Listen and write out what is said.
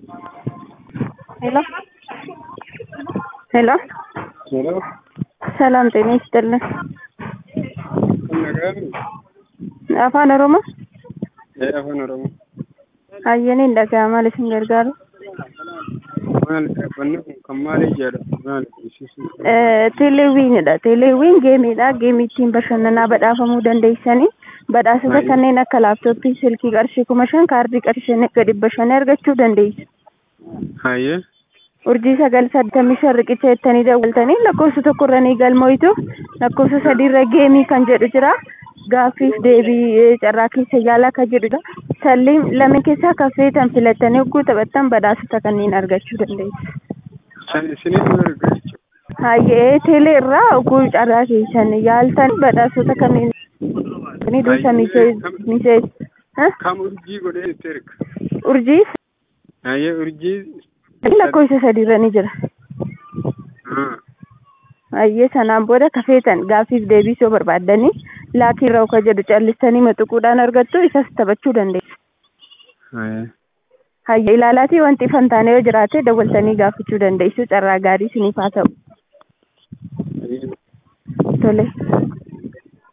ሄሎ ሄሎ ሄሎ ሰላም ጤና ይስጥልን። ነጋሩ afaan oromoo ee afaan oromoo hayyanii dhaga'amaa isin gargaaru maal dhaabbanni kun kan maalii jedha maal ibsisu teeleewwiinidha teeleewwiin geemiidha geemii ittiin bashannanaa badhaafamuu dandeessanii badhaasota Right. kanneen akka laaptooppii silkii qarshii kuma shan kaardii qarshii dhibba dhibba shan argachuu dandeessu hayyee urjii sagal saddeettamii shan riqicha jettanii dawwaltanii lakkoofsa tokkorra ni galmoitu lakkoofsa sadiirra geemii kan jedhu jira gaaffiif deebii eh, carraa keessa yaalaa kan jedhudha salliin lama keessaa kan feetan filattanii hogguu taphattan badhaasota kanneen argachuu dandeessu. san isinitti erga jechuudha Hayyee teelee irraa hogguu carraa keessan yaaltan badhaasota kanneen ni dursa misees kam urjii godhee itti erga urjii hayyee urjii lakkoofsa sadiirra ni jira. Ah, Hayyee sanaan booda kafeetan gaaffiif deebii soo barbaaddanii laakii irraa ka jedhu callistanii maxuquudhaan argattu isas taphachuu dandeessu. hayyee Hayyee ilaalaatii wanti fantaanee yoo jiraate dawwaltanii gaafachuu dandeessu carraa gaarii isiniif haa ta'u. hayyee Tole.